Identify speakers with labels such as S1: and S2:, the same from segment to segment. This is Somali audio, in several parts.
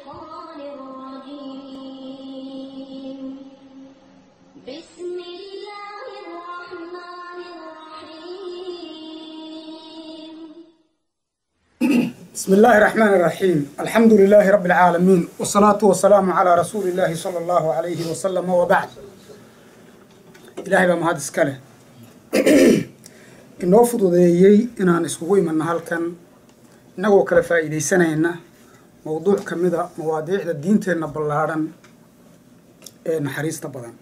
S1: الشيطان الرجيم بسم الله الرحمن الرحيم
S2: بسم الله الرحمن الرحيم الحمد لله رب العالمين والصلاة والسلام على رسول الله صلى الله عليه وسلم وبعد إلهي بما هذا سكاله inoo fududeeyey inaan iskugu imanno halkan innagoo kala faa'iidaysanayna mowduuc ka mida mawaadiicda diinteenna ballaadhan ee naxariista badan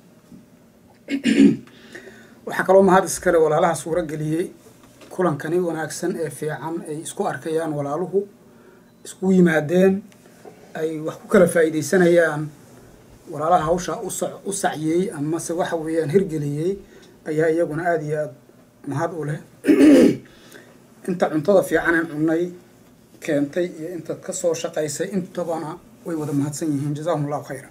S2: waxaa kaloo mahad iskale walaalaha suuro geliyey kulankani wanaagsan ee fiican ay isku arkayaan walaaluhu isku yimaadeen ay wax ku kala faa'iidaysanayaan walaalaha hawsha usa u sacyey amase waxa weeyaan hirgeliyey ayaa iyaguna aada iyo aada mahad u leh inta cuntada fiicanen cunnay keentay iyo intaad ka soo shaqaysay intabana way wada mahadsan yihiin jazahum allahu khayra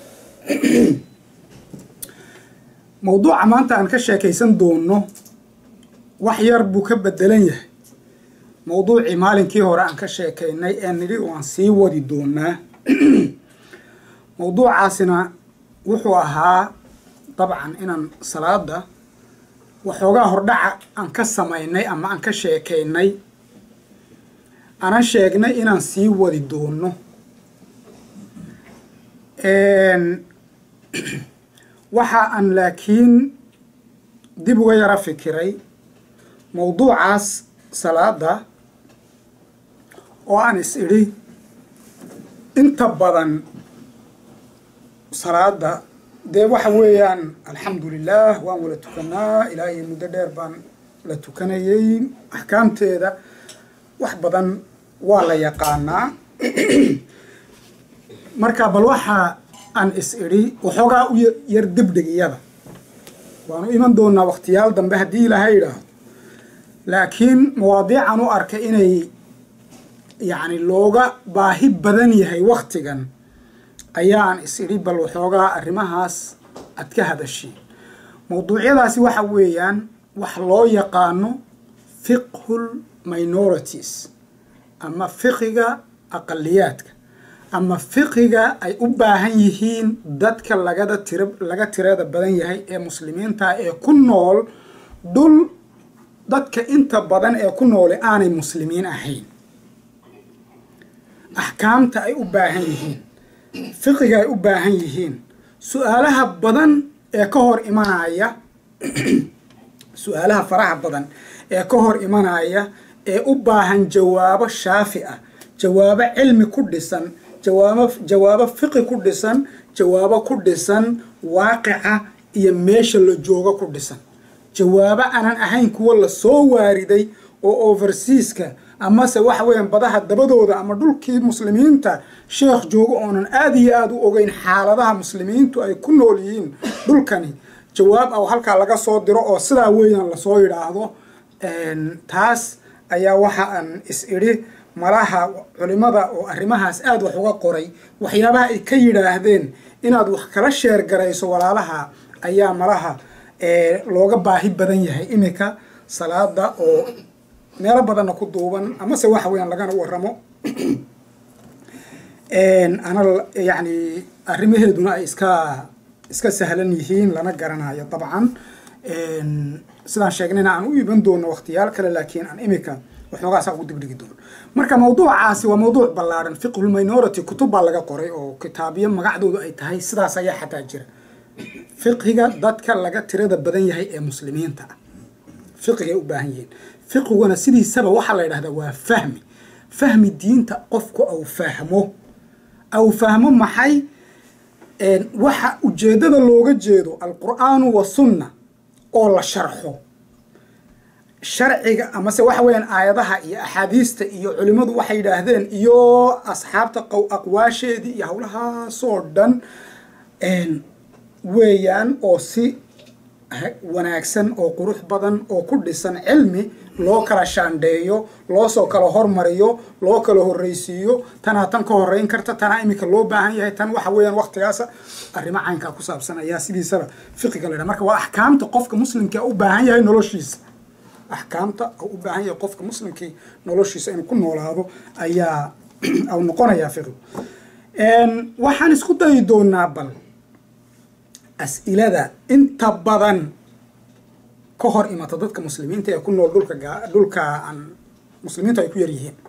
S2: mawduuca maanta aan ka sheekaysan doono wax yar buu ka bedelan yahay mawduucii maalinkii hore aan ka sheekaynay ee nidhi waan sii wadi doonaa mawduucaasina wuxuu ahaa dabcan inaan salaada waxoogaa hordhaca aan ka samaynay ama aan ka sheekaynay aanan sheegnay inaan sii wadi doono waxa aan laakiin dib uga yaro fikiray mawduucaas salaada oo aan is idhi inta badan salaada dee waxa weeyaan alxamdu lilah waan wala tukanaa ilaa iyo muddo dheer baan la tukanayay axkaamteeda wax badan waa la yaqaanaa marka bal waxa aan is idhi waxoogaa u yar degdeg iyada waanu iman doonaa waktiyaal dambe haddii ilaahay idhaahdo laakiin mawaadiican u arkay inay yacni looga baahi badan yahay waktigan ayaan is idhi bal waxoogaa arrimahaas aad ka hadashiin mawduucyadaasi waxa weeyaan wax loo yaqaano fiqhul minorities ama fiqiga aqaliyaadka ama fiqiga ay u baahan yihiin dadka lagada tira laga tirada badan yahay ee muslimiinta ee ku nool dhul dadka inta badan ee ku noole aanay muslimiin ahayn axkaamta ay u baahan yihiin fiqiga ay u baahan yihiin su-aalaha badan ee ka hor imanaya su-aalaha faraha badan ee ka hor imanaya ee u baahan jawaabo shaafi ah jawaabo cilmi ku dhisan jawaabo jawaabo fiqi ku dhisan jawaabo ku dhisan waaqica iyo meesha la joogo ku dhisan jawaabo aanan ahayn kuwa lasoo waariday oo overseaska amase waxa weeyaan badaha dabadooda ama dhulkii muslimiinta sheekh joogo oonan aada iyo aada u ogeyn xaaladaha muslimiintu ay ku nool yihiin dhulkani jawaab ah oo halkaa laga soo diro oo sidaa weeyaan lasoo yidhaahdo taas ayaa waxa aan is idhi malaha culimada oo arrimahaas aada wax uga qoray waxyaabaha ay ka yidhaahdeen inaad wax kala sheer garayso walaalaha ayaa malaha looga baahi badan yahay iminka salaada oo meelo badanna ku duuban amase waxa weeyaan lagana waramo ana yacni arrimaheeduna ay iska iska sahlan yihiin lana garanayo dabcan sidaan sheegnayna aan u iban doono waktiyaal kale laakiin aan imika waxoogaasaa ugu dibdhigi doono marka mawduucaasi waa mawduuc ballaaran fiqhul minority kutub baa laga qoray oo kitaabiyo magacdoodu ay tahay sidaas ayaa xataa jira fiqhiga dadka laga tirada badan yahay ee muslimiinta ah fiqigay u baahan yihiin fiqiguna sidiisaba waxaa la yidhahdaa waa fahmi fahmi diinta qofku au fahmo au fahmo maxay waxa ujeeddada looga jeedo alqur'aanu wa sunna oo la sharxo sharciga amase waxa weeyaan aayadaha iyo axaadiista iyo culimmadu waxay yidhaahdeen iyo asxaabta aqwaasheedii iyo howlahaasoo dhan weeyaan oo si wanaagsan oo qurux badan oo ku dhisan cilmi loo kala shaandheeyo loosoo kala hormariyo loo kala horreysiiyo tanaa tan ka horeyn karta tanaa iminka loo baahan yahay tan waxa weeyaan waktigaasa arrimo caynkaa ku saabsan ayaa sidiisaba fiqiga la ydhaha marka waa axkaamta qofka muslimka u baahan yahay noloshiisa axkaamta u u baahan yahay qofka muslimkii noloshiisa inuu ku noolaado ayaa au noqonayaa fiqigu waxaan isku dayi doonaa bal as-ilada inta badan ka hor imata dadka muslimiinta ee ku nool dhulka gaa dhulka aan muslimiintu ay ku yar yihiin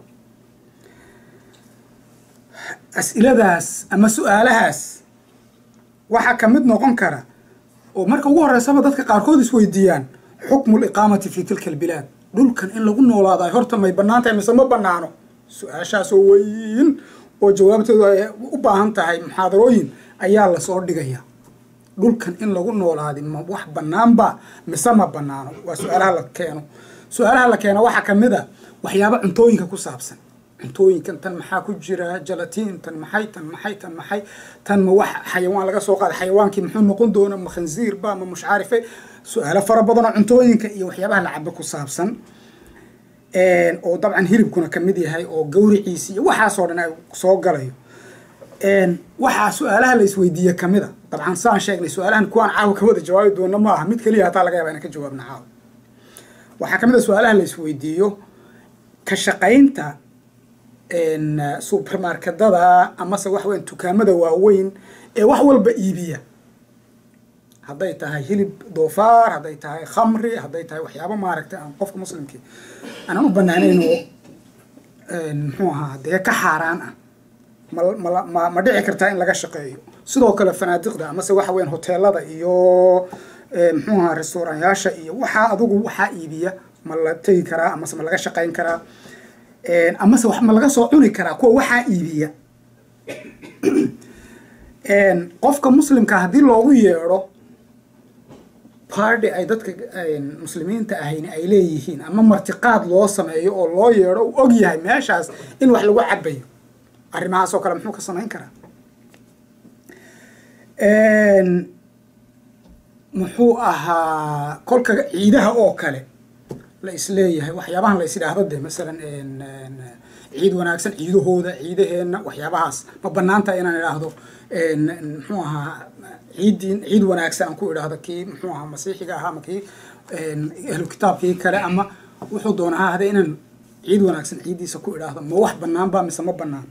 S2: as-iladaas ama su-aalahaas waxaa ka mid noqon kara oo marka ugu horeysaba dadka qaarkood isweydiiyaan xukmu liqaamati fi tilka albilaad dhulkan in lagu noolaado ay horta may bannaan tahay mise ma bannaano su-aashaasoo weyn oo jawaabteedu ay u baahan tahay muxaadarooyin ayaa lasoo dhigaya dhulkan in lagu noolaadi ma wax bannaanba mise ma bannaano waa su-aalaha la keeno su-aalaha la keeno waxaa ka mid a waxyaaba cuntooyinka ku saabsan cuntooyinkan tan maxaa ku jira jalatiin tan maxay tan maxay tan maxay tan ma wax xayawaan laga soo qaaday xayawaankii muxuu noqon doona ma khanziir ba ma mushcaarife su-aalo fara badan oo cuntooyinka iyo waxyaabaha la cabo ku saabsan oo dabcan hilibkuna kamid yahay oo gawriciisi iyo waxaasoo dhan ay soo galayo waxaa su-aalaha la isweydiiye kamid a dabcan saan sheegnay su-aalahan kuwaan caawa ka wada jawaabi doona ma aha mid keliya hataa laga yaba inaan ka jawaabna caawa waxaa kamid a su-aalaha la isweydiiyo ka shaqaynta supermarketada amase wax weyn dukaamada waaweyn ee wax walba iibiya hadday tahay hilib doofaar hadday tahay khamri hadday tahay waxyaabo maaragtay aan qofka muslimkii aanan u banaanayn oo muxuu ahaa dee ka xaaraan ah ma ma ma ma dhici kartaa in laga shaqeeyo sidoo kale fanaadiqda amase waxa weyan hoteelada iyo muxuu ahaa restauranyaasha iyo waxaa adugu waxaa iibiya ma la tegi karaa amase ma laga shaqayn karaa amase wax ma laga soo cuni karaa kuwa waxaa iibiya qofka muslimka haddii loogu yeedho party ay dadka muslimiinta ahayn ay leeyihiin ama martiqaad loo sameeyo oo loo yeedho uu og yahay meeshaas in wax lagu cabayo arrimahaas oo kale muxuu ka samayn karaa muxuu ahaa kolka ciidaha oo kale la isleeyahay waxyaabahan la is idhaahdo de masalan ciid wanaagsan ciidahooda ciidaheenna waxyaabahaas ma banaanta inaan idhaahdo muxuu ahaa ciiddii ciid wanaagsan aan ku idhaahdo kii muxuu ahaa masiixiga ahaa ama kii ahlu kitaabkii kale ama wuxuu doona ha ahde inaan ciid wanaagsan ciiddiisa ku idhaahdo ma wax banaanba mise ma banaan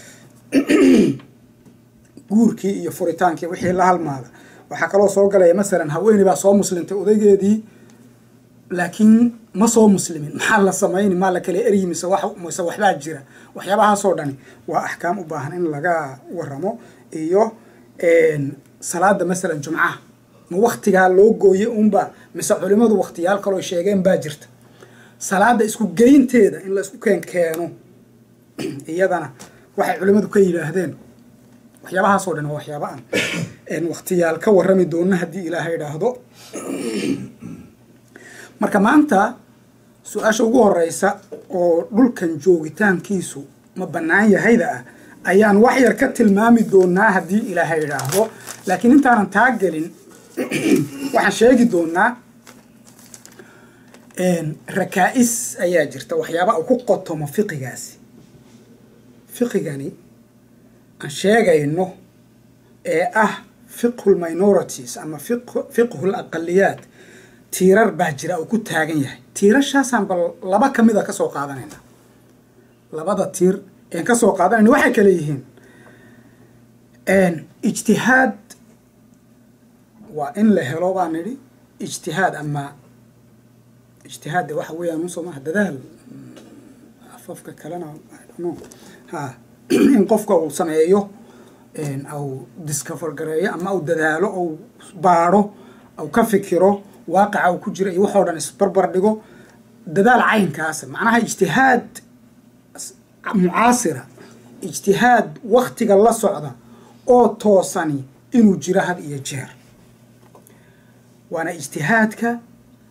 S2: guurkii iyo furitaankii wixii la halmaada waxaa kaloo soo galaya masalan haweeney baa soo muslimtay odaygeedii laakiin ma soo muslimin maxaa la samayni maa la kala eryi mise wax mise waxbaa jira waxyaabahaasoo dhani waa axkaam u baahan in laga waramo iyo salaada masalan jumcaha ma waktigaa loo gooye unba mise culimadu waktiyaal kaloo sheegeen baa jirta salaada isku geynteeda in la isku keen keeno iyadana waxay culimadu ka yidhaahdeen waxyaabahaasoo dhan waa waxyaaba aan waktiyaal ka warrami doona haddii ilaahay idhaahdo marka maanta su-aasha ugu horeysa oo dhulkan joogitaankiisu ma bannaan yahayda ah ayaan wax yar ka tilmaami doonaa haddii ilaahay idhaahdo laakiin intaanan taa gelin waxaan sheegi doonaa rakaa-is ayaa jirta waxyaaba uu ku qotomo fiqigaasi fiqigani aan sheegayno ee ah fiqhu lminorities ama fiqhu laqaliyaat tiirar baa jira uu ku taagan yahay tiirashaasaan bal laba ka mida kasoo qaadanayna labada tiir een kasoo qaadanayna waxay kale yihiin ijtihaad waa in la helo baa nidhi ijtihaad ama ijtihaadde waxa weeyaan usoo maha dadaal afafka kalena no ha in qofka uu sameeyo au discover gareeyo ama uu dadaalo ou baadho au ka fikiro waaqica uu ku jira iyo waxoo dhan isbarbar dhigo dadaal caynkaasa macnaha ijtihaad mucaasira ijtihaad waktiga la socda oo toosani inuu jiro had iyo jeer waana ijtihaadka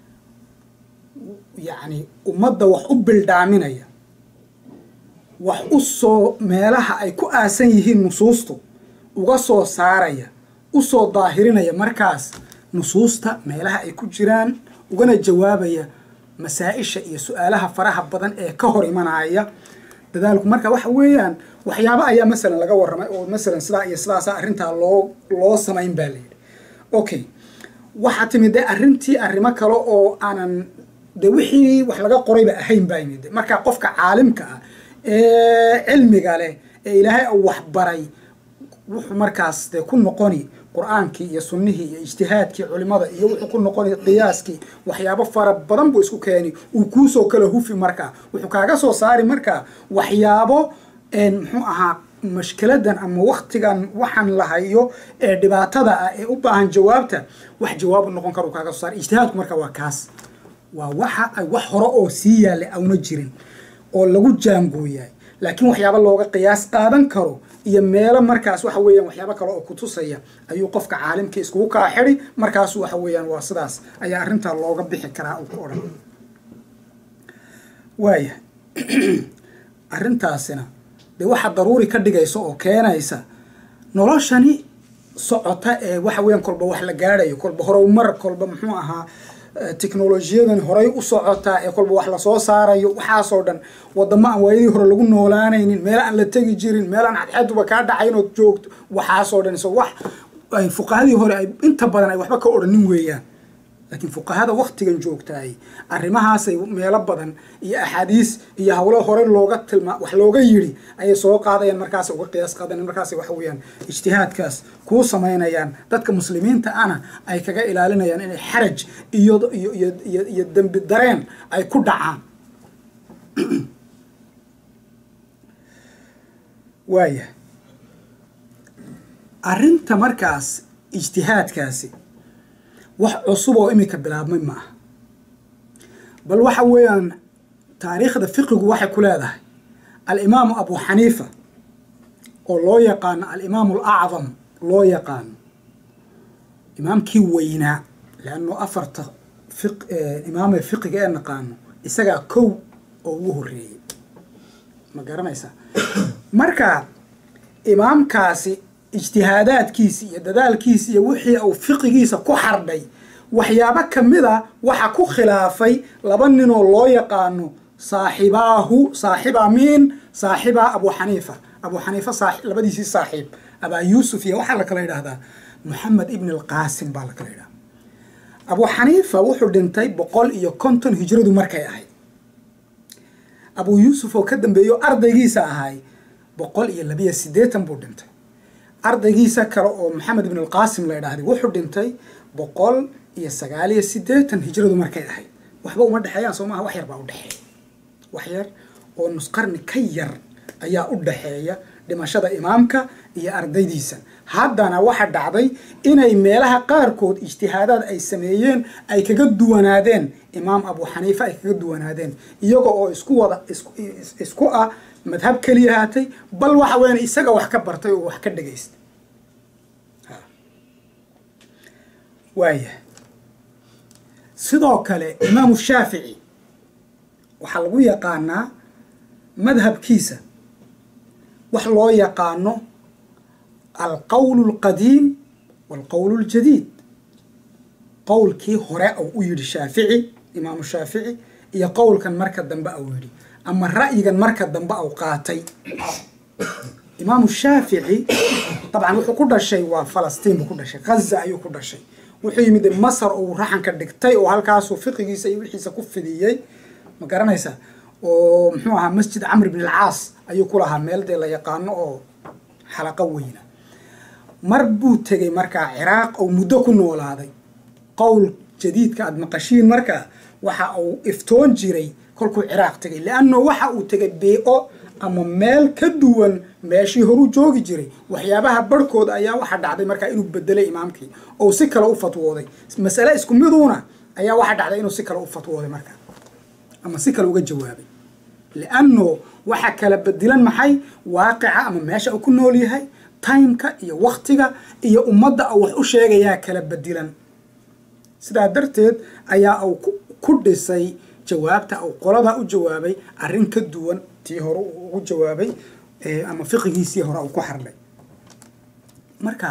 S2: yacni ummadda wax u bildhaaminaya wax u soo meelaha ay ku aasan yihiin nusuustu uga soo saaraya u soo daahirinaya markaas nusuusta meelaha ay ku jiraan ugana jawaabaya masaa-isha iyo su-aalaha faraha badan ee ka hor imanaya dadaalku marka waxa weeyaan waxyaabo ayaa masalan laga warramay oo masalan sidaa iyo sidaasa arrintaa loo loo samayn baa layidhi okay waxaa timid de arrintii arrimo kale oo aanan de wixii wax laga qorayba ahayn baa yimid marka qofka caalimka ah ee cilmiga leh ee ilaahay u waxbaray wuxuu markaas dee ku noqoni qur-aankii iyo sunnihii iyo ijtihaadkii culimada iyo wuxuu ku noqoni qiyaaskii waxyaabo fara badan buu isku keeni uu kuusoo kala hufi markaa wuxuu kaaga soo saari markaa waxyaabo muxuu ahaa mashkiladan ama waktigan waxaan la hayo ee dhibaatada ah ee u baahan jawaabta wax jawaabu noqon karo kaaga soo saari ijtihaadku marka waa kaas waa waxa ay wax hore oo sii yaallay awna jirin oo lagu jaangooyahay laakiin waxyaaba looga qiyaas qaadan karo iyo meelo markaas waxa weeyaan waxyaabo kale oo kutusaya ayuu qofka caalimkii iskugu kaa xidi markaasu waxa weeyaan waa sidaas ayaa arrintaa looga bixi karaa uu ku odhan waaya arrintaasina dee waxa daruuri ka dhigaysa oo keenaysa noloshani socota ee waxa weeyaan kolba wax la gaadhayo kolba horumar kolba muxuu ahaa technolojiyadan horay u socotaa ee kolba wax lasoo saarayo waxaasoo dhan wadamo aan waayadii hore lagu noolaanaynin meel aan la tegi jirin meel aan cadxaduba kaa dhacayn ood joogto waxaasoo dhan so wax ay fuqahadii hore ay inta badan ay waxba ka odhanin weeyaan laakiin fuqahada waktigan joogtaay arrimahaasay meelo badan iyo axaadiis iyo hawlo hore looga tilmaa wax looga yidhi ayay soo qaadayaan markaas uga qiyaas qaadayan markaas waxa weeyaan ijtihaadkaas kuu samaynayaan dadka muslimiinta ana ay kaga ilaalinayaan inay xaraj iyo iyo iyo iyo iyo dembi dareen ay ku dhacaan waaya arrinta markaas ijtihaadkaasi wax cusub oo iminka bilaabmay ma aha bal waxa weeyaan taariikhda fiqigu waxay ku leedahay alimaamu abu xaniifa oo loo yaqaano alimaamu alacdam loo yaqaano imaamkii weynaa leanno afarta imaamee fiqiga ee naqaano isagaa kow oo ugu horreeyey ma garanaysaa marka imaamkaasi ijtihaadaadkiisi iyo dadaalkiisi iyo wixii uu fiqigiisa ku xardhay waxyaabo kamid a waxa ku khilaafay laba ninoo loo yaqaano saaxibaahu saaxiba miin saaxiba abu xaniifa abu xaniifa labadiisii saaxiib abaa yuusuf iyo waxaa la kala yidhaahdaa moxamed ibn alqaasim baa la kala yidhahda abu xaniifa wuxuu dhintay boqol iyo konton hijradu markay ahayd abu yuusuf oo ka dambeeyo ardaygiisa ahay boqol iyo labiyo siddeetan buu dhintay ardaygiisa kale oo maxamed ibn alqaasim la idhaahday wuxuu dhintay boqol iyo sagaal iyo siddeetan hijradu markay ahayd waxba uma dhexeeyaan soo maaha wax yar baa u dhexeeya wax yar oo nusqarni ka yar ayaa u dhexeeya dhimashada imaamka iyo ardaydiisa haddana waxa dhacday inay meelaha qaarkood ijtihaadaad ay sameeyeen ay kaga duwanaadeen imaam abu xaniifa ay kaga duwanaadeen iyaga oo isku wada isku ah madhab keliya haatay bal waxa weyan isaga wax ka bartay oo wax ka dhagaystay waaya sidoo kale imaamu shaafici waxaa lagu yaqaanaa madhabkiisa wax loo yaqaano alqowl اlqadiim walqowl اljadiid qowlkii hore ou u yidhi shaafici imaamu shaafici iyo qowlkan marka dambe au yidhi ama ra'yigan marka dambe au qaatay imaamu shaafici dabcan wuxuu ku dhashay waa falastiin buu ku dhashay ghaza ayuu ku dhashay wuxuu yimid masar uu raxanka dhigtay oo halkaasuu fiqigiisa iyo wixiisa ku fidiyey ma garanaysa oo muxuu ahaa masjid camr bn alcaas ayuu ku lahaa meel dee la yaqaano oo xalaqo weyna mar buu tegey markaa ciraaq oo muddo ku noolaaday qowl jadiidka aada maqashiin markaa waxa uu iftoon jiray kolkuu ciraaq tegay leanno waxa uu tegay bee-o ama meel ka duwan meeshii horuu joogi jiray waxyaabaha barhkooda ayaa waxaa dhacday markaa inuu bedelay imaamkii oo si kale u fatwooday masale isku miduuna ayaa waxaa dhacday inuu si kale u fatwooday markaa ama si kale uga jawaabay lianno waxa kala bedilan maxay waaqica ama meesha uu ku nool yahay timeka iyo waktiga iyo ummadda uu wax u sheegayaa kala bedilan sidaa darteed ayaa uu ku dhisay jawaabta uu qoladaa u jawaabay arrin ka duwan tii hore uu ugu jawaabay ama fiqigiisii hore uu ku xardhay marka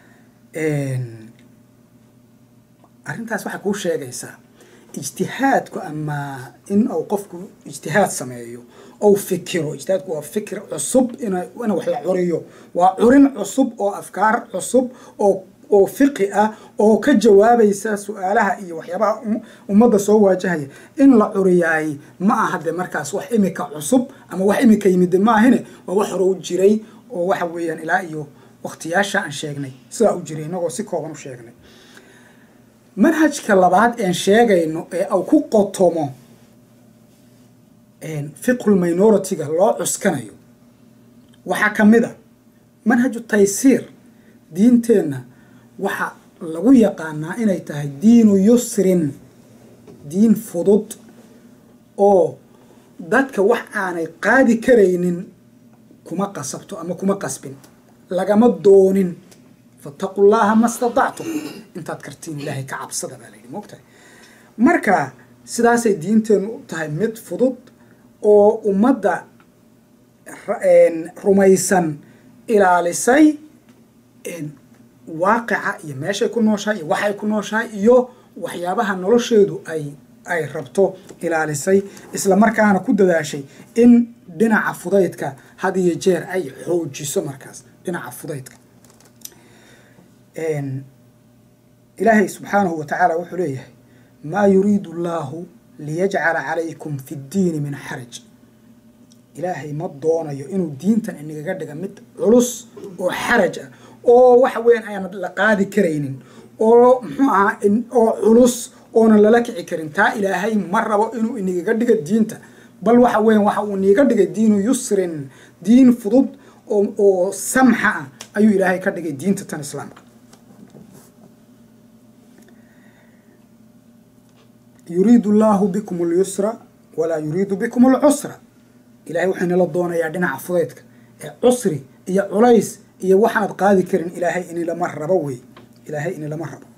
S2: arrintaas waxay kuu sheegaysaa ijtihaadku ama in uu qofku ijtihaad sameeyo ou fikiro ijtihaadku waa fikir cusub ina in wax la curiyo waa curin cusub oo afkaar cusub oo oo fiqi ah oo ka jawaabaysa su-aalaha iyo waxyaabaha ummadda soo waajahaya in la curiyaay ma aha de markaas wax imika cusub ama wax imika yimide maahine waa wax hore u jiray oo waxa weeyaan ilaa iyo waqtiyaasha aan sheegnay sidaa u jiray inagoo si kooban u sheegnay manhajka labaad een sheegayno ee au ku qotomo fiqhul minority-ga loo cuskanayo waxaa ka mid a manhaju taysiir diinteenna waxa lagu yaqaanaa inay tahay diinu yusrin diin fudud oo dadka wax aanay qaadi karaynin kuma qasabto ama kuma qasbin lagama doonin fattaqu llaha ma statactum intaad kartiin ilaahay ka cabsada baa layidhi moogtahay marka sidaasay diinteennu u tahay mid fudud oo ummadda rumaysan ilaalisay waaqica iyo meeshay ku nooshahay iyo waxay ku nooshahay iyo waxyaabaha nolosheedu ay ay rabto ilaalisay isla markaana ku dadaashay in dhinaca fudaydka had iyo jeer ay xoojiso markaas dhinaca fudaydka ilaahay subxaanahu wa tacaala wuxuu leeyahay maa yuriidu allaahu liyajcala calaykum fi ddiini min xaraj ilaahay ma doonayo inuu diintan inagaga dhiga mid culus oo xaraj ah oo waxa weyan aanad la qaadi karaynin oo muxuu ahaa oo culus oonan lala kici karin taa ilaahay ma rabo inuu inagaga dhiga diinta bal waxa weyan waxa uu iniga dhigay diinu yusrin diin fudud oo oo samxa ah ayuu ilaahay ka dhigay diinta tan islaamka yuriidu allaahu bikum alyusra walaa yuriidu bikum alcusra ilahay wuxuu inala doonayaa dhinaca fudaydka ee cusri iyo culays iyo waxaanad qaadi karin ilaahay inilama rabo wey ilaahay inilama rabo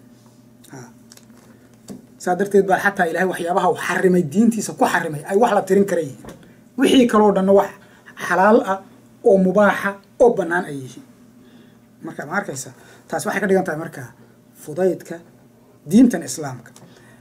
S2: saa darteed baa xataa ilahay waxyaabaha uu xarimay diintiisa ku xarimay ay wax la tirin kara yihiin wixii kaloo dhanna wax xalaal ah oo mubaaxa oo bannaan ay yihiin marka ma arkaysa taas waxay ka dhigan tahay marka fudaydka diintan islaamka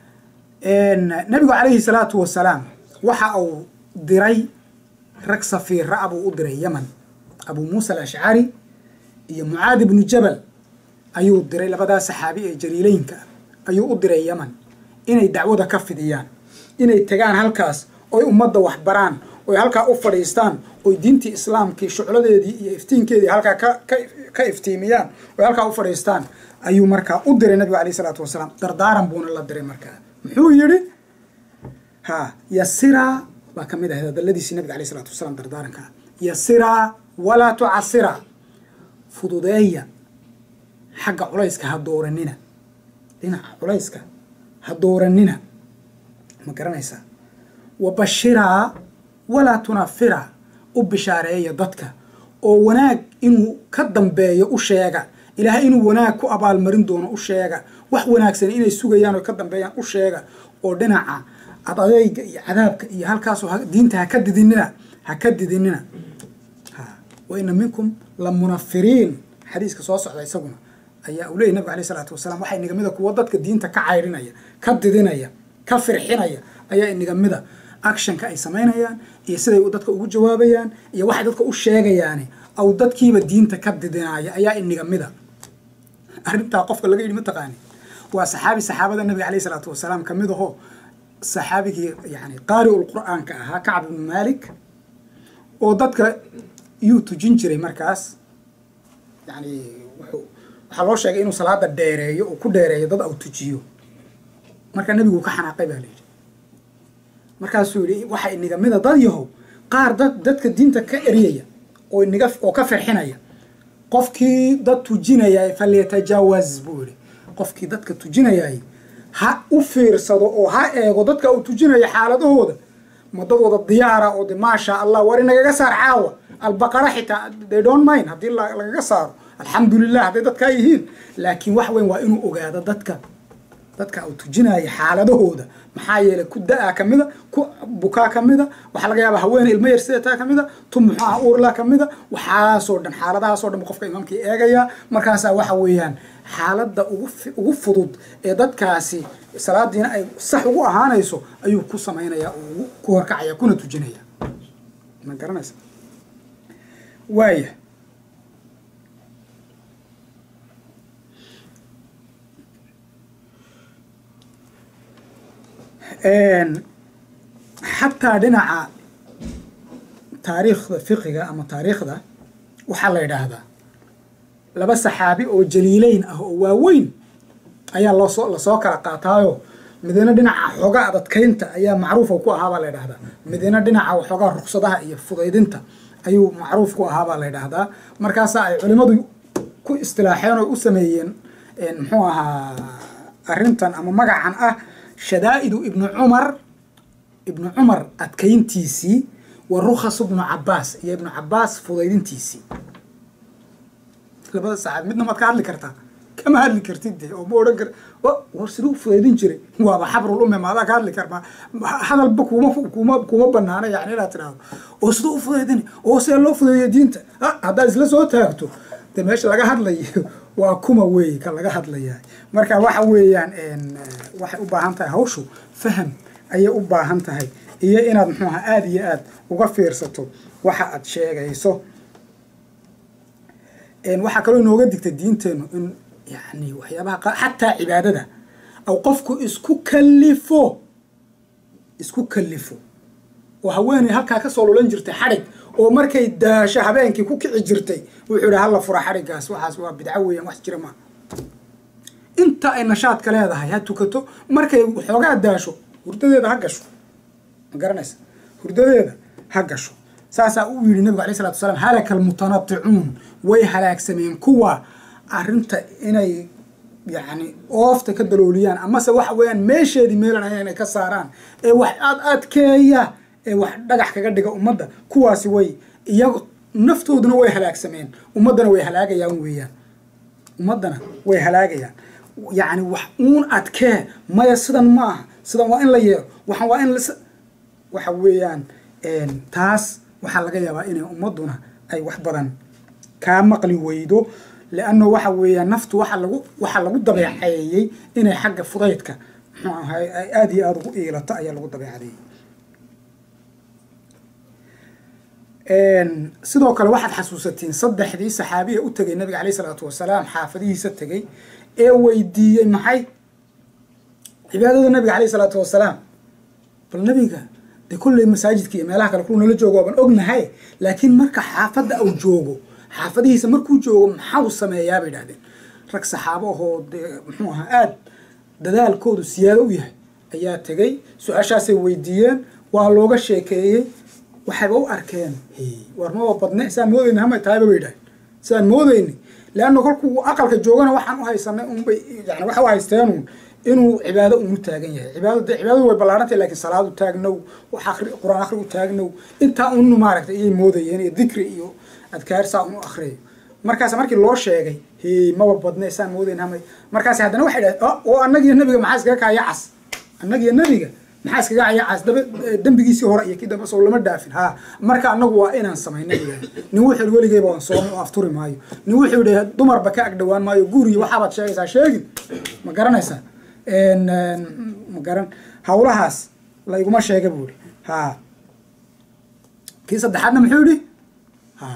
S2: nabigu calayhi salaatu wasalaam waxa uu diray rag safiira abuu u diray yaman abuu muusa alashcari iyo mucaad ibnu jabal ayuu diray labadaa saxaabi ee jaliileynka ah ayuu u diray yaman inay dacwada ka fidiyaan inay tagaan halkaas oy ummadda wax baraan oy halkaa u fadhiistaan oy diintii islaamkii shucladeedii iyo iftiinkeedii halkaa ka iftiimiyaan oy halkaa u fadhiistaan ayuu markaa u diray nabigu alayh isalaatu wasalaam dardaaran buuna la diray markaa muxuu yidhi ha yasiraa baa ka mid ahayd hadaladiisii nabiga alayh isalaatu wasalaam dardaaranka yasiraa walaa tucasiraa fududeeya xagga culayska ha dooranina dhinaca culayska ha dooranina ma garanaysaa wa bashiraa walaa tunafiraa u bishaareeya dadka oo wanaag inuu ka dambeeyo u sheega ilaahay inuu wanaag ku abaalmarin doono u sheega wax wanaagsan inay sugayaan oo ka dambeeyaan u sheega oo dhinaca adadeyga iyo cadaabka iyo halkaasoo diinta ha ka didinina ha ka didinina wa ina minkum la munafiriin xadiiska soo socda isaguna ayaa uu leeyay nabig alay isalaatu wasalaam waxaa inaga mida kuwa dadka diinta ka cayrinaya ka didinaya ka firxinaya ayaa inaga mida actionka ay samaynayaan iyo siday dadka ugu jawaabayaan iyo waxay dadka u sheegayaani aw dadkiiba diinta ka didinaya ayaa inaga mida arrintaa qofka laga yidhi mataqaani waa saxaabi saxaabada nabiga alayh isalaatu wasalaam ka mid ahoo saxaabigii yani qaari'ul qur'aanka ahaa kacb ibnu malik oo dadka yuu tujin jiray markaas yani wuxuu waxaa loo sheegay inuu salaada dheereeyo oo ku dheereeyo dad au tujiyo markaa nebigu ka xanaaqay baa layidhi markaasuu yidhi waxa iniga mida dad yahow qaar dad dadka diinta ka eryaya oo iniga oo ka firxinaya qofkii dad tujinaya falyatajaawaz buu yihi qofkii dadka tujinayay ha u fiirsado oo ha eego dadka uu tujinayo xaaladahooda ma dad wada diyaara oo de maasha allah war inagaga saar caawa albaqara xitaa they don't mind haddii lagaga saaro alxamdulilah hadday dadkaa yihiin laakiin wax weyn waa inuu ogaado dadka dadka uu tujinaya xaaladahooda maxaa yeelay ku da-a ka mida ku bukaa ka mida waxaa laga yaaba haweene ilmo yar sidataa ka mida tu muxuaha uurla ka mida waxaasoo dhan xaaladahaasoo dhan qofka imaamkii eegaya markaasaa waxa weeyaan xaaladda ugu fudud ee dadkaasi salaadiina ay sax ugu ahaanayso ayuu ku samaynaya oo ku horkacaya kuna tujinaya ma garanaysa waaya xataa dhinaca taariikhda fiqiga ama taariikhda waxaa la yidhaahdaa laba saxaabi oo jaliileyn ah oo waaweyn ayaa loosoo lasoo kala qaataayo midina dhinaca xoogaa adadkaynta ayaa macruufa ku ahaabaa la ydhahdaa midina dhinaca waxoogaa ruksadaha iyo fudaydinta ayuu macruuf ku ahaabaa la ydhahdaa markaasaa ay culimmadu ku istilaaxeen oo u sameeyeen muxuu ahaa arrintan ama magacan ah shadaa'idu ibnu cumar ibnu cumar adkayntiisii wa rukhas ibnu cabaas iyo ibnu cabaas fudaydintiisii labada saxaabi midna maad ka hadli kartaa kama hadli kartid de oo ma odhan kar war siduu fudaydin jiray waaba xabrul umme maadaa ka hadli karmaa hadalba kuma kuma kuma banaana yani inaad tidhaahdo oo siduu u fudaydin oo see loo fudeeyo diinta haddaad isla soo taagto de meesha laga hadlayo waa kuma weey ka laga hadlaya marka waxa weeyaan waxay u baahan tahay hawshu faham ayay u baahan tahay iyo inaad muxuu aha aada iyo aad uga fiirsato waxa aad sheegayso waxaa kaloo inooga digtay diinteenu in yani waxyaabaha qa xataa cibaadada aw qofku isku kalifo isku kalifo oo haweeney halkaa kasoo lulan jirtay xadhig oo markay daasho habeenkii ku kici jirtay wuxuu ihi hala fura xadhiggaas waxaas waa bidco weeyaan wax jira maa inta ay nashaadka leedahay ha tukato markay xoogaa daasho hurdadeeda ha gasho ma garanaysa hurdadeeda ha gasho saasaa uu yidhi nabigu alay salatu wasalaam halaka almutanaticuun way halaagsameen kuwa arrinta inay yacni oofta ka dalooliyaan amase waxa weeyaan meesheedii meelan ahayn inay ka saaraan ee wax aad adkeeya ee wax dhagax kaga dhiga ummadda kuwaasi way iyago naftooduna way halaagsameen ummaddana way halaagayaan weeyaan ummaddana way halaagayaan yacni wax uun adkee maya sidan ma aha sidan waa in la yeelo waxan waa in la waxa weeyaan taas waxaa laga yaabaa inay ummadduna ay wax badan kaa maqli weydo leanno waxa weeyaan naftu waxa lagu waxaa lagu dabeeceeyey inay xagga fudaydka muxuu ahay ay aada iyo aada ugu iilato ayaa lagu dabeecadeeyey sidoo kale waxaad xasuusatiin saddexdii saxaabiya u tegay nabiga caleyh isalaatu wasalaam xaafadihiisa tegey ee weydiiyey maxay cibaadada nabiga caleyh isalaatu wasalaam bal nabiga dee kolley masaajidka iyo meelaha kale kulu nala joogo waaban ognahay laakiin marka xaafadda uu joogo xaafadihiisa markuu joogo maxau sameeyaa bay idhahdeen rag saxaabo ahoo dee muxuu ahaa aada dadaalkoodu siyaado u yahay ayaa tegey su-aashaasay weydiiyeen waa looga sheekeeyey waxayba u arkeen war maba badne saan moodeyni hamay tahayba bay idhahdeen saan moodeyni leanna kolkuu aqalka joogana waxaan u haysanay unbay yani waxa u haysteenun inuu cibaado unu taagan yahay cibaado de cibaadadu way ballaarantay lakin salaadu taagnow wax akri qur-aan akri u taagnow intaa unu maaragtay iyay moodayeen iyo dikri iyo adkaar saa unu akriyayo markaas markii loo sheegay he maba badne saan moodayn hamay markaas haddana waxay dhahdeen oo annagiyo nabiga maxaa iskaga kaya cas annagiyo nabiga maxaa iskaga kaya cas daba dembigiisii hore iyo kii dambe soo lama dhaafin ha marka annagu waa inaan samayna yidhaah nin wuxuu yidhi weligeyba waan soomi oo afturi maayo nin wuxuu yidhi dumarba ka agdhowaan maayo guriyo waxaabaad sheegaysaa sheegin ma garanaysaa ma garan hawlahaas layguma sheega buu yihi ha kii saddexaadna muxuu yihi ha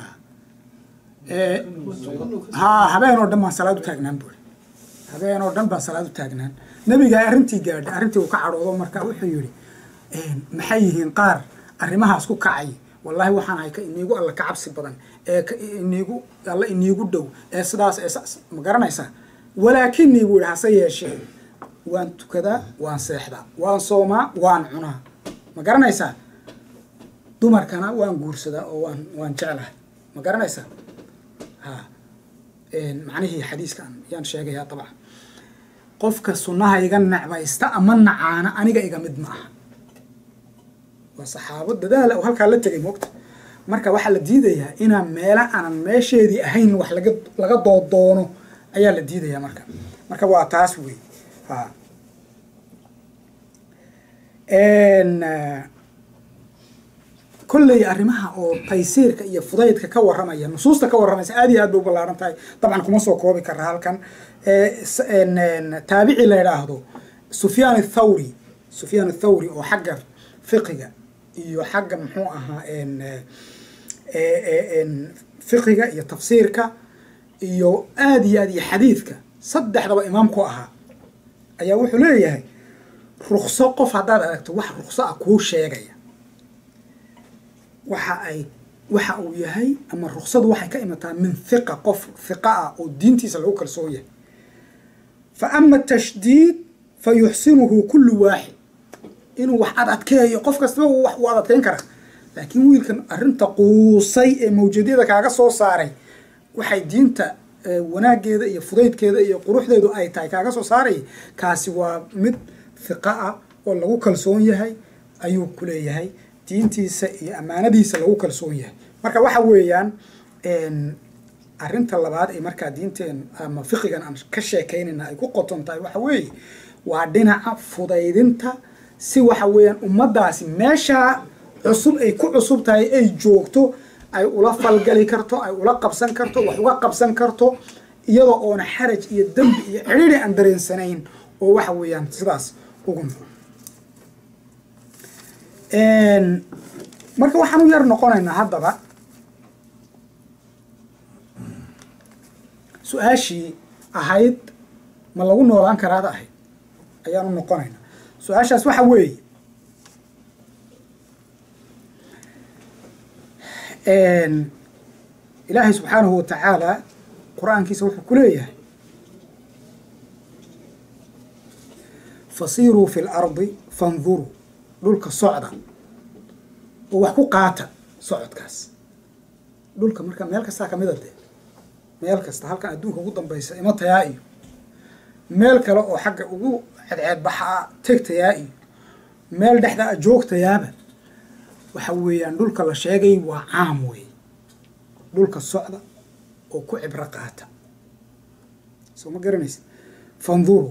S2: ha habeen oo dhan baan salaad u taagnaan buu yihi habeen oo dhan baan salaad u taagnaan nabiga arrintii gaadhay arrintii uu ka cadhoodo marka wuxuu yihi maxay yihiin qaar arrimahaas ku kacay wallahi waxaan ahay ka iniigu alla ka cabsi badan ee iniigu alla iniigu dhow ee sidaas ee ma garanaysaa walaakinii buu yihi hase yeeshee waan tukadaa waan seexdaa waan soomaa waan cunaa ma garanaysaa dumarkana waan guursadaa oo waan waan jeclahay ma garanaysaa ha macnihii xadiiskan yaan sheegayaa dabcan qofka sunnaha iga necbaysta ama nacaana aniga iga mid ma aha waa saxaabo dadaala oo halkaa la tegay moogta marka waxaa la diidayaa inaan meela aanan meesheedii ahayn wax laga laga doodoono ayaa la diidayaa marka marka waa taas wey ha kolley arrimaha oo taysiirka iyo fudaydka ka warramaya nusuusta ka warramaysa aad iyo aad bay u ballaaran tahay dabcan kuma soo koobi kara halkan taabici la idhaahdo sufyaan athawri sufyaan athawri oo xagga fiqiga iyo xagga muxuu ahaa fiqiga iyo tafsiirka iyo aad iyo aad iyo xadiidka saddexdaba imaam ku ahaa ayaa wuxuu leeyahay rukso qof haddaad aragto wax rukso ah kuu sheegaya waxa ay waxa uu yahay ama ruksadu waxay ka imataa min hiqa qof hiqa ah oo diintiisa lagu kalsoon yahay fa ama tashdiid fa yuxsinuhu kullu waaxid inuu wax ad adkeeyo qof kastaba wax uu ad adkeyn karaa laakiin wiilkan arrinta quusay ee mawjadyada kaaga soo saaray waxay diinta wanaaggeeda iyo fudaydkeeda iyo quruxdeedu ay tahay kaaga soo saaray kaasi waa mid hiqa ah oo lagu kalsoon yahay ayuu ku leeyahay diintiisa iyo ammaanadiisa lagu kalsoon yahay marka waxa weeyaan arrinta labaad ee markaa diinteen ama fiqigan aan ka sheekaynayna ay ku qoton tahay waxa weeye waa dhinaca fudaydinta si waxa weeyaan ummaddaasi meeshaa cusub ay ku cusub tahay ay joogto ay ula falgali karto ay ula qabsan karto wax uga qabsan karto iyadoo oona xaraj iyo dembi iyo cidhiri aan dareensanayn oo waxa weeyaan sidaas ugu nool marka waxaan u yar noqonaynaa haddaba su-aashii ahayd ma lagu noolaan karaada ahayd ayaan u noqonaynaa su-aashaas waxa weeye ilaahay subxaanahu wa tacaala qur-aankiisa wuxuu ku leeyahay fasiiruu fi lardi fanduruu dhulka socda oo wax ku qaata socodkaas dhulka marka meel kastaa kamida dee meel kasta halkan adduunka ugu dambaysa ima tayaa iyo meel kale oo xagga ugu ceedceedbaxaa tegtayaa iyo meel dhexdaa joogtayaaba waxa weeyaan dhulka la sheegay waa caam wey dhulka socda oo ku cibro qaata soo ma garanaysa fanduru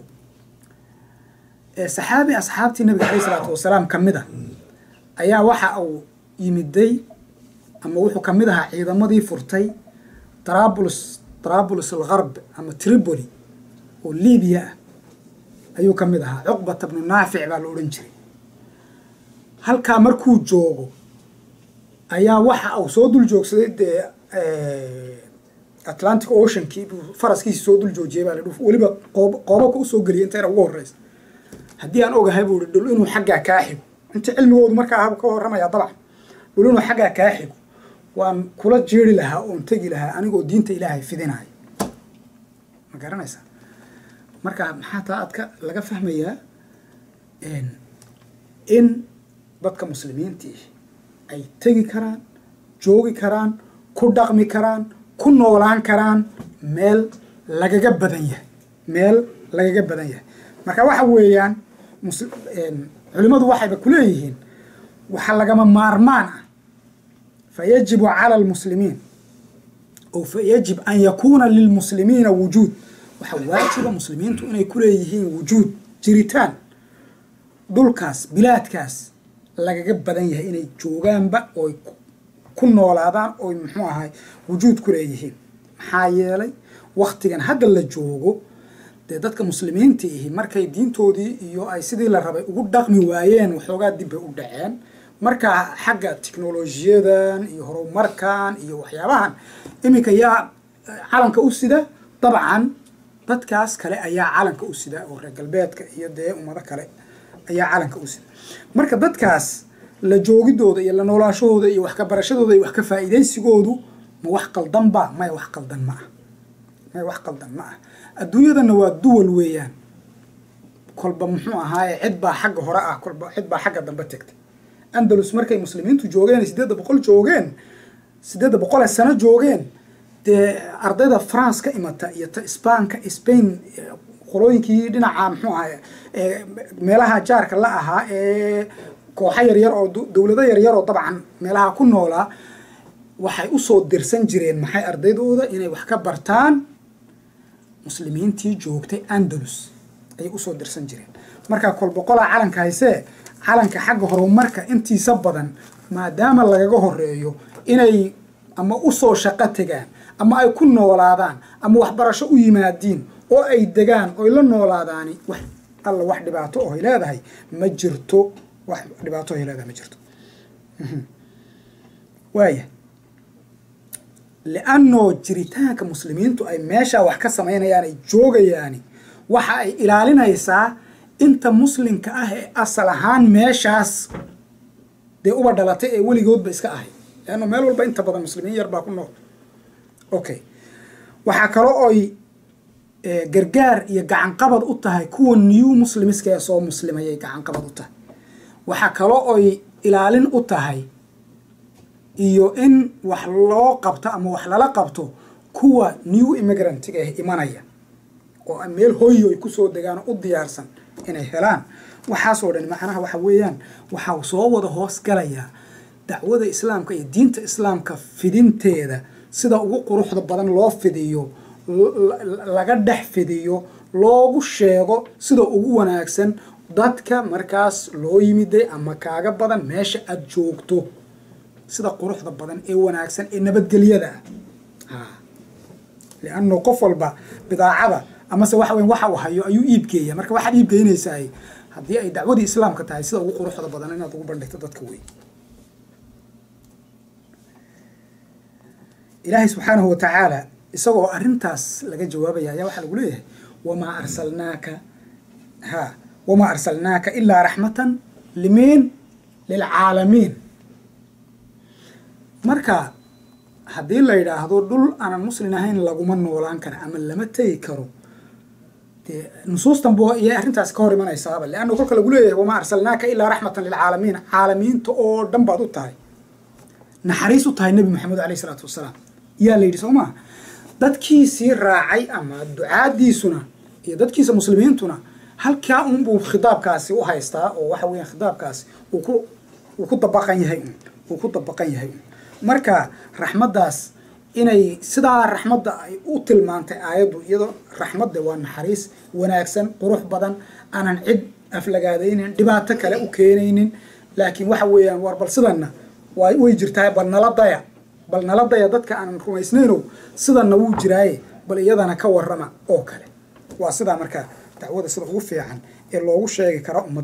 S2: saxaabi asxaabtii nabiga caleyh isalaatu wasalaam ka mid a ayaa waxa uu yimiday ama wuxuu kamid ahaa ciidamadii furtay trabulus trabulus algarb ama tripoli oo libiya ah ayuu ka mid ahaa cuqbata bnu naafic baa la odhan jiray halkaa markuu joogo ayaa waxa uu soo dul joogsaday dee atlantic oceankii buu faraskiisi soo dul joojiyay baa la dhu weliba qoob qoobabka usoo geliyay intayna ugu horreysa haddii aan ogahay buu ihi dhul inuu xaggaa kaa xigo inta cilmigoodu markaa ahbu ka warramaya dabcan dhul inuu xaggaa kaa xigo waan kula jeeri lahaa oon tegi lahaa anigoo diinta ilaahay fidinayo ma garanaysaa marka maxaa taa adka laga fahmayaa in dadka muslimiintii ay tegi karaan joogi karaan ku dhaqmi karaan ku noolaan karaan meel lagaga badan yahay meel lagaga badan yahay marka waxa weeyaan culimmadu waxayba kuleeyihiin waxa lagama maarmaan ah fayajibu cala almuslimiin o fayajib an yakuuna lilmuslimiina wujuud waxaa waajiba muslimiintu inay kuleeyihiin wujuud jiritaan dhulkaas bilaadkaas lagaga badan yahay inay joogaanba ooy ku noolaadaan ooy muxuu ahay wujuud ku leeyihiin maxaa yeelay waktigan hadda la joogo dee dadka muslimiinta ihi markay diintoodii iyo ay sidii la rabay ugu dhaqmi waayeen waxoogaa dib bay u dhaceen marka xagga teknolojiyadan iyo horumarkan iyo waxyaabahan iminka yaa calanka u sida dabcan dadkaas kale ayaa calanka u sida oo reer galbeedka iyo dee ummado kale ayaa calanka u sida marka dadkaas la joogidooda iyo la noolaashahooda iyo wax ka barashadooda iyo wax ka faa'iidaysigoodu ma wax qaldan ba maya wax qaldan ma ah maya wax qaldan ma ah adduunyadana waa duwal weeyaan kolba muxuu ahaaye cid baa xagga hore ah kolba cid baa xagga dambe tegtay andalus markay muslimiintu joogeen siddeedda boqol joogeen siddeedda boqol ee sano joogeen dee ardayda france ka imata iyo ta sbaanka spain qolooyinkii dhinaca muxuu ahaye meelaha jaarka la ahaa ee kooxo yaryar oo dowlado yaryar oo dabcan meelaha ku noolaa waxay usoo dirsan jireen maxay ardaydooda inay wax ka bartaan muslimiintii joogtay andalus ayay usoo dirsan jireen markaa kolboqolaa calanka haysee calanka xagga horumarka intiisa badan maadaama lagaga horeeyo inay ama usoo shaqo tegaan ama ay ku noolaadaan ama waxbarasho u yimaadiin oo ay degaan oy la noolaadaani wax alla wax dhibaato ohay leedahay ma jirto wax dhibaato ohay leedahay ma jirto waaya liannoo jiritaanka muslimiintu ay meeshaa wax ka samaynayaan ay joogayaani waxa ay ilaalinaysaa inta muslimka ah ee asal ahaan meeshaas dee uba dhalatay ee weligoodba iska ahay leanno meel walba inta badan muslimiin yar baa ku nool okay waxaa kale oy gargaar iyo gacanqabad u tahay kuwa new muslimiska ee soo muslimayay gacanqabad u tahay waxaa kale oy ilaalin u tahay iyo in wax loo qabto ama wax lala qabto kuwa new immigrantga ah imanaya oo meel hoyo ay kusoo degaan oo u diyaarsan inay helaan waxaasoo dhan macnaha waxa weeyaan waxaa soo wada hoos galayaa dacwada islaamka iyo diinta islaamka fidinteeda sida ugu quruxda badan loo fidiyo laga dhex fidiyo loogu sheego sida ugu wanaagsan dadka markaas loo yimiday ama kaaga badan meesha aada joogto sida quruxda badan ee wanaagsan ee nabadgelyada ah lianno qof walba bidaacada amase waxa weyn waxa uu hayo ayuu iibgeeya marka waxaad iibgeynaysaa haddii ay dacwadii islaamka tahay sida ugu quruxda badan inaad ugu bandhigto dadka wey ilaahay subxaanahu watacaala isagoo arrintaas laga jawaabaya ayaa waxaa lagu leeyahay wamaa arsalnaaka ha wamaa arsalnaaka ilaa raxmatan limiin lilcaalamiin marka haddii la yidhaahdo dhul aanan muslin ahayn laguma noolaan kara ama lama tegi karo dee nusuustan bu iyay arrintaas ka hor imanaysaaba leanna kolka lagu leeyahay wamaa arsalnaaka ilaa raxmatan lilcaalamiin caalamiinta oo dhan baad u tahay naxariis u tahay nebi maxamed alayh isalaatu wasalaam yaa la yidhi soo maa dadkiisii raacay ama ducaadiisuna iyo dadkiisa muslimiintuna halkaa unbuu khitaabkaasi u haystaa oo waxa weeyaan khitaabkaasi uu ku uu ku dabaqan yahay un uu ku dabaqan yahay un marka raxmaddaas inay sidaa raxmadda ay u tilmaantay aayaddu iyadoo raxmadda waa naxariis wanaagsan qurux badan aanan cid aflagaadaynin dhibaato kale u keenaynin laakiin waxa weeyaan war bal sidanna waa way jirtaa bal nala daya bal nala daya dadka aanan rumaysnaynow sidanna wuu jiraaye bal iyadana ka warrama oo kale waa sidaa markaa dacwada sida ugu fiican ee loogu sheegi kara ummad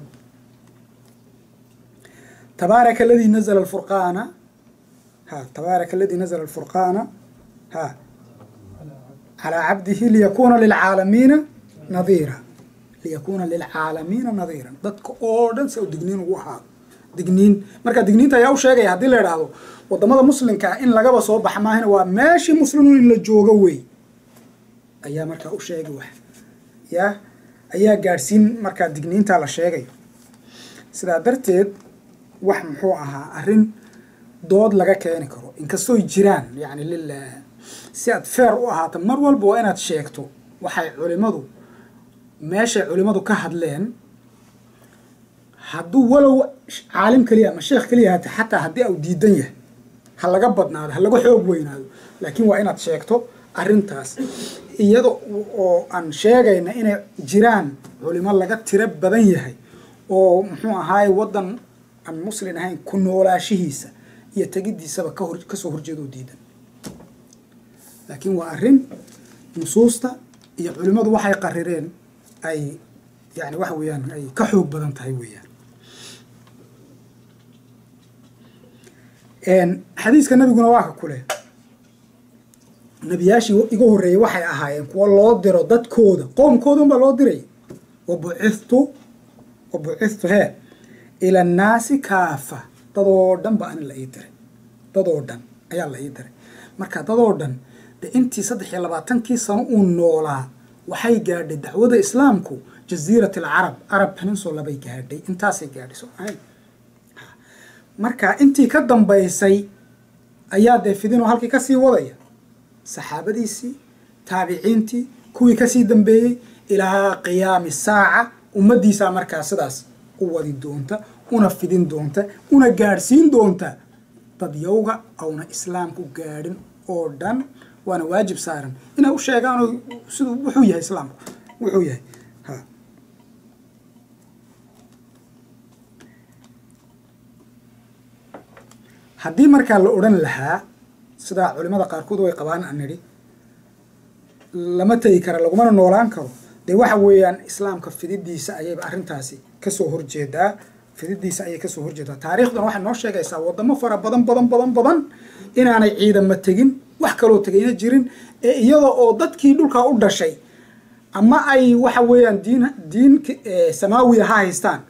S2: tabaaraka aladii nazla alfurqaana ha tabaaraka aladii nazla alfurqaana ha calaa cabdihi liyakuuna lilcaalamiina nadiira liyakuuna lilcaalamiina nadiiran dadka oo dhan se u digniin ugu ahaado digniin marka digniinta ayaa u sheegaya haddii la idhaahdo wadamada muslimkaa in lagaba soo baxa maahina waa meeshii muslimuun in la joogo wey ayaa markaa u sheegi wax yaa ayaa gaadhsiin markaa digniintaa la sheegayo sidaa darteed wax muxuu ahaa arrin dood laga keeni karo inkastooy jiraan yani lilah si aad feer u ahaato mar walba waa inaad sheegto waxay culimadu meeshay culimadu ka hadleen hadduu walow caalim keliya ama sheekh keliya hata xataa haddii au diidan yahay ha laga badnaado ha laga xoog weynaado laakiin waa inaad sheegto arrintaas iyada oo aan sheegayna inay jiraan culimo laga tiro badan yahay oo muxuu ahaaye waddan aan muslin ahayn ku noolaashihiisa iyo tegidiisaba kahor kasoo horjeedoo diidan laakiin waa arrin nusuusta iyo culimmadu waxay qarireen ay yani waxa weeyaan ay ka xoog badan tahay weeyaan xadiiska nabiguna waa ka kule nebiyaashii iga horreeyey waxay ahaayeen kuwa loo diro dadkooda qoomkooda unbaa loo diray wabucithtu wabucithtu hee ila annaasi kaafa dadoo dhan ba anin la ii diray dadoo dhan ayaa la ii diray marka dadoo dhan de intii saddex iyo labaatankii sano uu noolaa waxay gaadhay dacwada islaamku jaziirat alcarab arab peninsula bay gaadhay intaasay gaadhay soo ahayn marka intii ka dambaysay ayaa dee fidinoo halkii kasii wadaya saxaabadiisii taabiciintii kuwii kasii dambeeyey ilaa qiyaami saaca ummaddiisaa markaa sidaas u wadi doonta una fidin doonta una gaadhsiin doonta dadyowga auna islaamku gaadhin oo dhan waana waajib saaran inay u sheegaanoo siduu wuxuu yahay islaamku wuxuu yahay ha haddii markaa la odhan lahaa sidaa culimada qaarkood way qabaan aan nidhi lama tegi kara lagumana noolaan karo dee waxa weeyaan islaamka fididiisa ayayba arrintaasi kasoo horjeedaa fididiisa ayay kasoo horjeedaa taariikhduna waxay noo sheegaysaa wadamo fara badan badan badan badan inaanay ciidamo tegin wax kaloo tegayna jirin ee iyada oo dadkii dhulkaa u dhashay ama ay waxa weeyaan diin diin samaawiya ha haystaan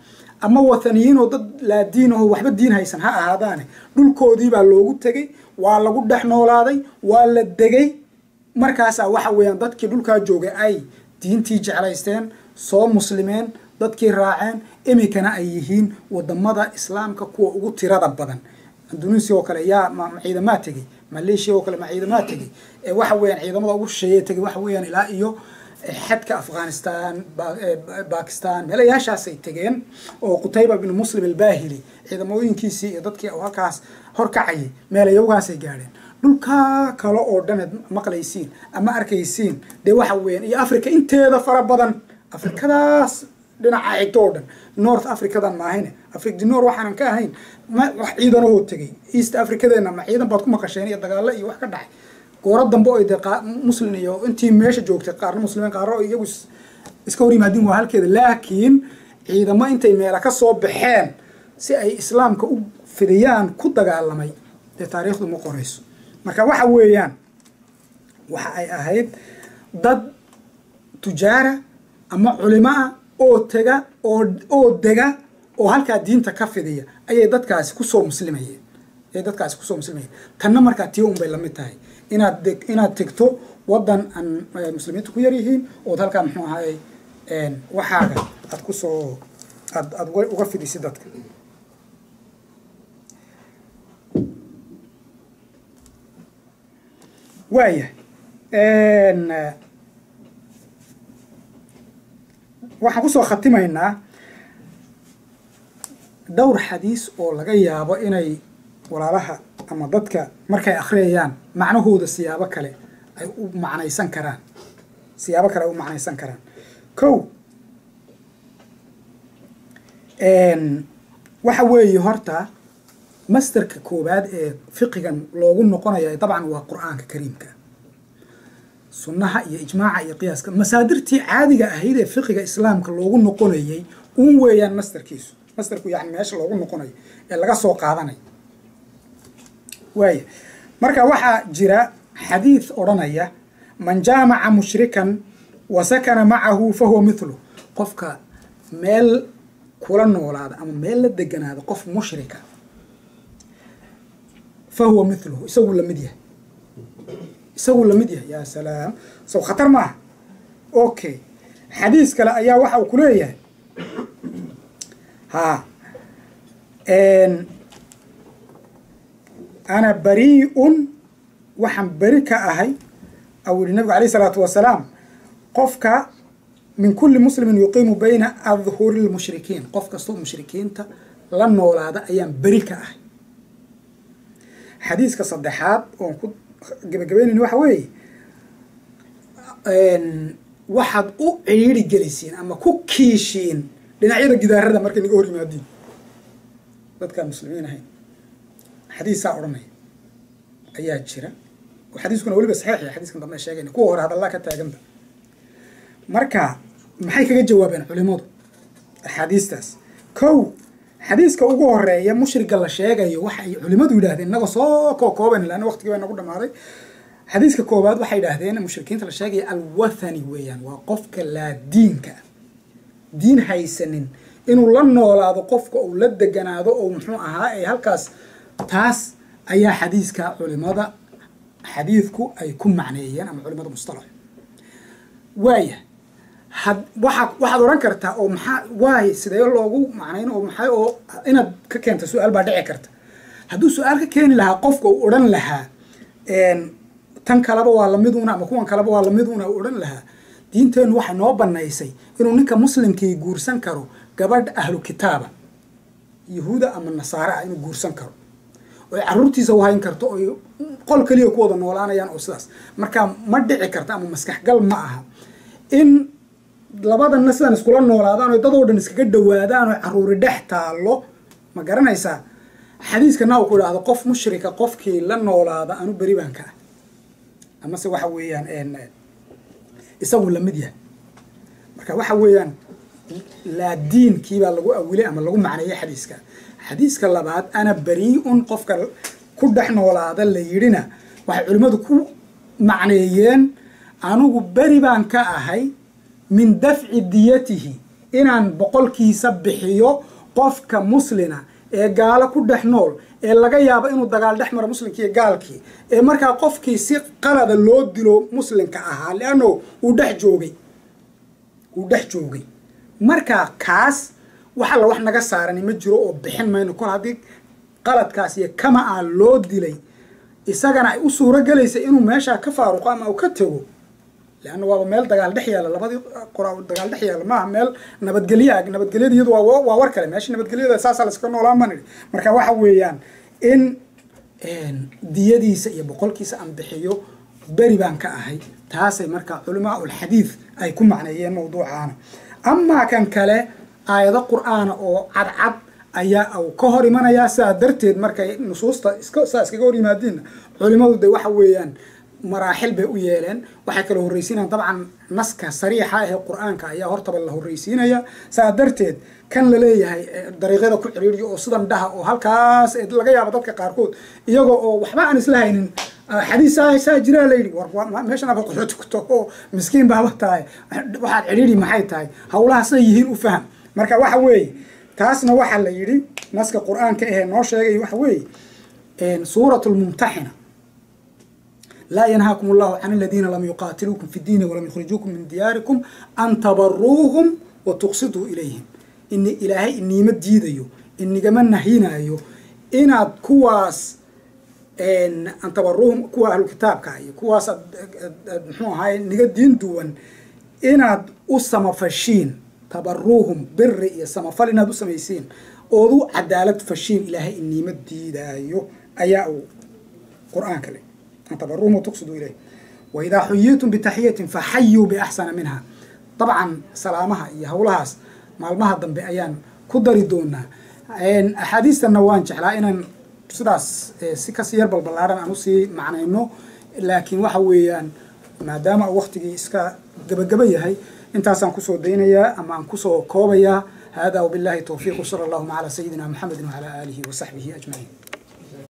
S2: ama wathaniyiin oo dad laa diin aho waxba diin haysan ha ahaadaane dhulkoodii baa loogu tegey waa lagu dhex noolaaday waa la degay markaasaa waxa weeyaan dadkii dhulkaa joogay ay diintii jeclaysteen soo muslimeen dadkii raaceen iminkana ay yihiin wadamada islaamka kuwa ugu tirada badan indonesia oo kale yaa ma ma ciidamaa tegey malaysia oo kale ma ciidamaa tegey ee waxa weeyaan ciidamada ugu shisheeye tegey waxa weeyaan ilaa iyo xadka afghanistan ba- eh, bakistan meelayaashaasay tegeen oo qutayba bin muslim albahili ciidamooyinkiisii iyo dadkii uu halkaas horkacayay meelayawgaasay gaadheen dhulkaa kale oo dhaneed maqlaysiin ama arkaysiin dee waxa weeyaan iyo africa inteeda fara badan afrikadaas dhinaca xigto oo dhan north africadan maahayne africa dinor waxaanan ka ahayn ma wax ciidanahoo tegey east africadeena ma ciidan baad ku maqasheen iyo dagaalo iyo wax ka dhacay gooro dambe oo dee qaa- muslim iyo intii meesha joogtay qaarna muslimiin qaarna oo iyagu is- iska hor yimaadin waa halkeeda laakiin ciidamo intay meela ka soo baxeen si ay islaamka u fidiyaan ku dagaalamay dee taariikhdu ma qorayso marka waxa weeyaan waxa ay ahayd dad tujaara ama culimo ah oo tega oo oo dega oo halkaa diinta ka fidiya ayay dadkaasi kusoo muslimayeen ayay dadkaasi kusoo muslimayeen tanna markaa tii unbay lamid tahay inaad deg inaad tegto wadan aan eh, muslimiintu ku yar yihiin ood halkaa muxuu ahaayey een, waxaaga aad kusoo aad aad uga- uga fidisid dadka waaya een, eh, waxaan kusoo khatimaynaa dhowr xadiis oo laga yaabo inay walaalaha ama dadka markay akhriyayaan macnahooda siyaabo kale ay u macnaysan karaan siyaabo kale ay u macnaysan karaan kow een, waxa weeye horta masterka koowaad ee fiqigan loogu noqonayo dabcan waa qur-aanka kariimka sunnaha iyo ijmaaca iyo qiyaaska masaadirtii caadiga ahayd ee fiqiga islaamka loogu noqonayay un weeyaan masterkiisu masterku yani meesha loogu noqonayo ee laga soo qaadanayo waaya marka waxaa jira xadiid odhanaya man jaamaca mushrikan wa sakana macahu fahuwa mithlu qofka meel kula noolaada ama meel la deganaada qof mushrika fahuwa mithluhu isagu lamid yahay isagu lamid yahay yaa salaam sow khatar maaha okay xadiis kale ayaa waxa uu ku leeyahay ha n ana barii'un waxaan beri ka ahay au yihi nabigu alayh isalaatu wasalaam qofka min kulli muslimin yuqiimu bayna adhuri lmushrikiin qof kastoo mushrikiinta la noolaada ayaan beri ka ahay xadiiska saddexaad oon ku gebagabeynayni waxa weeye waxaad u ciiri gelisiin ama ku kiishiin dhinacyada gidaarada markay naga hor yimaadiin dadkaan muslimiin ahayn xadiisaa odhanaya ayaa jira oo xadiiskuna weliba saxiix ya xadiiskan dambe sheegayna kuwa hore hadallaa ka taaganta marka maxay kaga jawaabeen culimadu axaadiistaas kow xadiiska ugu horeeya mushriga la sheegayo waxa ay culimadu yidhahdeen inagoo soo kookooban laana waqtigii baa nagu dhamaaday xadiiska koowaad waxay yidhaahdeen mushrikiinta la sheegaya alwathani weeyaan waa qofka laa diinka diin haysanin inuu la noolaado qofka uu la deganaado oo muxuu ahaa ee halkaas taas ayaa xadiiska culimada xadiidku ay ku macneeyeen ama culimada mustalax waaya had waa waxaad odhan kartaa oo maxaa waay sidee loogu macnayn oo maxay oo inaad ka keenta su-aal baa dhici karta hadduu su-aal ka keeni lahaa qofka uu odhan lahaa tan kaleba waa lamiduna ama kuwan kaleba waa lamiduna uu odhan lahaa diinteennu waxay noo banaysay inuu ninka muslimkii guursan karo gabadh ahlu kitaaba yahuuda ama nasaare ah inuu guursan karo oy caruurtiisa u hayn karto oy qol keliya ku wada noolaanayaan oo sidaas marka ma dhici karta ama maskaxgal ma aha in labadanna sidan iskula noolaadaan oo dadoo dhan iskaga dhawaadaan oo caruuri dhex taallo ma garanaysaa xadiiskana uu ku idhaahdo qof mushrika qofkii la noolaada anu beri baan ka ah amase waxa weeyaan isagu lamid yahay marka waxa weeyaan laa diinkiibaa lagu awilay ama lagu macneeyay xadiiska xadiiska labaad ana beri-un qofka ku dhex noolaada la yidhina waxay culimmadu ku macneeyeen anugu beri baan ka ahay min dafci diyatihi inaan boqolkiisa bixiyo qofka muslina ee gaalo ku dhex nool ee laga yaabo inuu dagaal dhex maro muslimkii iyo gaalkii ee markaa qofkii si qalada loo dilo muslimka ahaa leanno uu dhex joogay uu dhex joogay markaa kaas wax alla wax naga saarani ma jiro oo bixin mayno kol haddii qaladkaas iyo kama a loo dilay isagana ay u suuro gelaysa inuu meeshaa ka faaruqo ama uu ka tego leanna waaba meel dagaal dhex yaalla labadii qora dagaal dhex yaalla maaha meel nabadgelyo ah nabadgelyada iyadu waa waa war kale meesha nabadgelyada saasaa la iska noolaan baan idhi marka waxa weeyaan in diyadiisa iyo boqolkiisa aan bixiyo beri baan ka ahay taasay marka culamaa ulxadiid ay ku macneeyeen mawduucaana amaa kan kale aayado qur-aana oo cadcad ayaa uu ka hor imanayaa sidaa darteed markay nusuusta iska saa iskaga hor yimaadiinna culimadu de waxa weeyaan maraaxil bay u yeeleen waxay kala horreysiinayaan dabcan naska sariixa ahee qur-aanka ayaa hortaba la horreysiinaya saa darteed kan la leeyahay dariiqyada ku ciriiriya oo sidan dhaha oo halkaas laga yaabo dadka qaarkood iyagoo oo waxba aan isla haynin xadiis saa jiraa layidhi meeshan aba qaxooti ku tago miskiin baaba tahay waxaad cidhiiri maxay tahay hawlaha siday yihiin u faham marka waxa weeye taasna waxaa la yidhi naska qur-aanka ahee noo sheegay waxa weeye suurat lmumtaxina laa yanhaakum allahu can aladiina lam yuqaatiluukum fi ddiini walam yukhrijuukum min diyaarikum an tabaruuhum wa tuqsiduu ilayhim ini ilaahay iniima diidayo inigama nahyinayo inaad kuwaas an tabaruuhum kuwa ahlukitaabka iyo kuwaas muxuu ahaay niga diin duwan inaad u samafashiin tabaruuhum biri iyo samafal inaad u samaysiin ood u cadaalad fashiin ilaahay iniima diidaayo ayaa uu qur-aanka le an tabaruuhum watuqsiduu ilayh waidaa xuyiitum bitaxiyatin faxayuu biaxsana minha dabcan salaamaha iyo howlahaas maalmaha dambe ayaan ku dari doonaa axaadiistanna waan jeclaa inaan sidaas si kasii yar balbalaaran aan usii macnayno laakiin waxa weeyaan maadaama uu waktigii iska gabagaba yahay intaasaan kusoo daynayaa ama aan kusoo koobayaa hada wabillahi towfiiq wsala allahuma calaa sayidina muxamedi wacalaa aalihi wasaxbihi ajmaciin